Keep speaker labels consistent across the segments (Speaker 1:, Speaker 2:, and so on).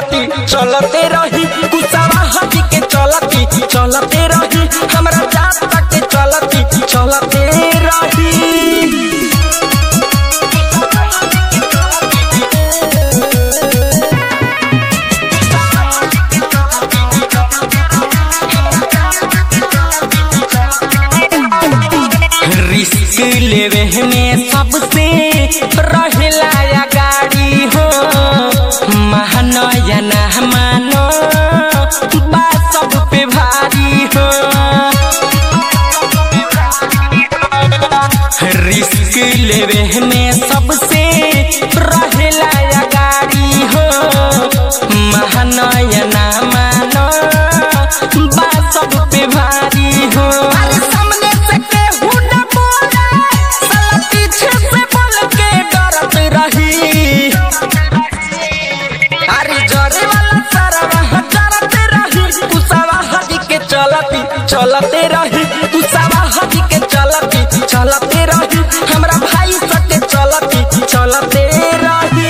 Speaker 1: चलती चलते रही कुसावा हटी के चलती चलते रही हमरा जात तक के चलती चलते रही रिस्क लेवे में सबसे रहेला या गाड़ी हो महानया ना मानो बा सब पे भारी हो रिस्क लेवे में सबसे रहेला या गाड़ी हो महानया ना मानो बा सब पे भारी हो अरे सामने से केहू न बोले साला पीछे से बोल के डरत रही अरे जरे वाला सारा वहाँ डरते रही कुसावा हदी के चलती चलते रही कुसावा हदी के चलती चलते रही हमरा भाई सके चलती चलते रही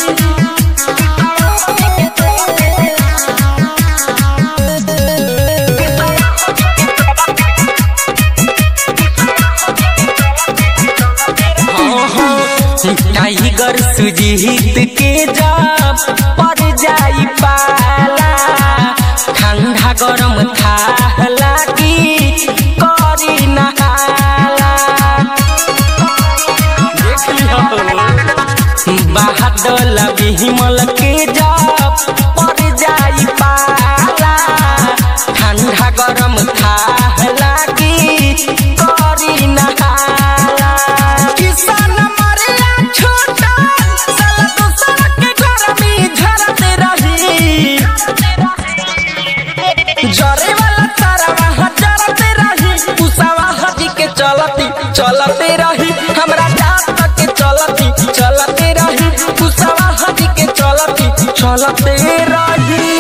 Speaker 1: टाइगर सुजीत के जब पर जाई पाला ठंडा गरम था लागी करी नहाला देख लिहो बादल बिमल के जब पर जाई पाला ठंडा गरम था लागी करी नहाला किसान मरला छोटा साला दूसर के घर में झरते रही जरे वाला तारा वहाँ जरते रही उसावा हजी के चलती चलते रही हमरा जात तक के चलती चलते रही उसावा हजी के चलती चलते रही